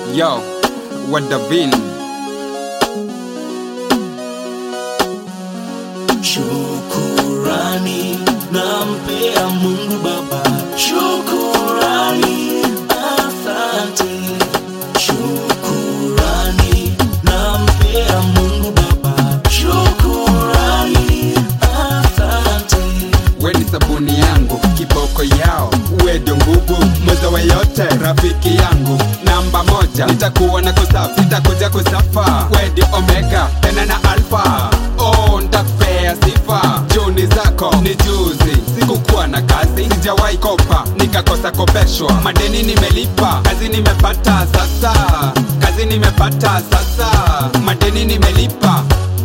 Yo, Wadavin. Shukurani nampea Mungu Baba, shukurani, asante. Shukurani nampea Mungu Baba, shukurani, asante. We ni sabuni yangu, kiboko yao, we ndio nguvu mweza wa yote, rafiki yangu namba moja, nitakuwa na kusafi, nitakuja kusafa, we ndio omega tena na alfa. Oh, nitakupea sifa, juni zako ni juzi, sikukuwa na kazi, sijawahi kopa nikakosa kopeshwa, madeni nimelipa, kazi nimepata sasa, kazi nimepata sasa, madeni nimelipa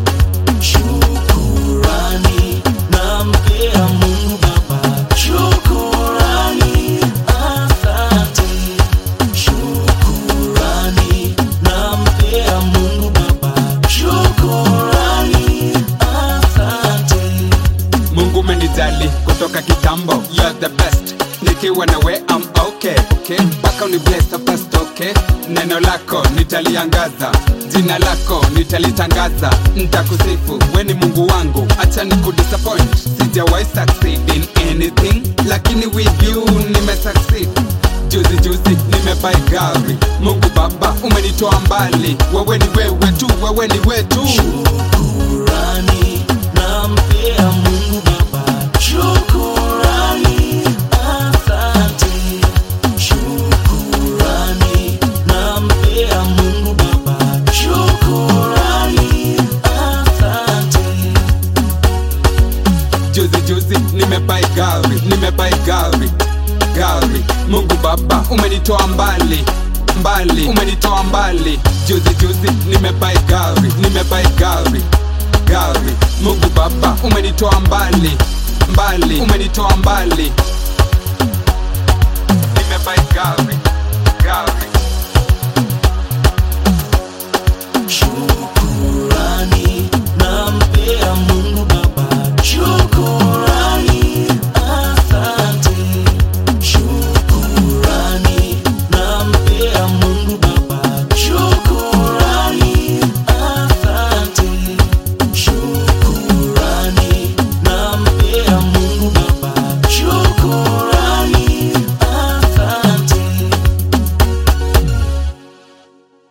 Shukurani nampea Mungu Baba, shukurani, asante. Shukurani nampea Mungu Baba, shukurani, asante. Mungu umenijali kutoka kitambo, you're the best. Nikiwa na we I'm okay, okay. Mpaka uni bless first, okay. Neno lako nitaliangaza, jina lako nitalitangaza, nitakusifu we ni Mungu wangu, acha ni kudisappoint. Sijawahi succeed in anything, lakini with you nime succeed. Juzi juzi nimebai gari, Mungu Baba umenitoa mbali, wewe ni wewe tu, wewe ni wetu. Shukurani nampea Mungu Baba, shukurani, asante. Shukurani nampea Mungu Baba, shukurani, asante. Juzi juzi nimebai gari, nimebai gari, gari. Mungu Baba umenitoa mbali, mbali, umenitoa mbali. Juzi juzi nimebai gari, nimebai gari, gari. Mungu Baba umenitoa mbali, mbali, umenitoa mbali. Nimebai gari, gari.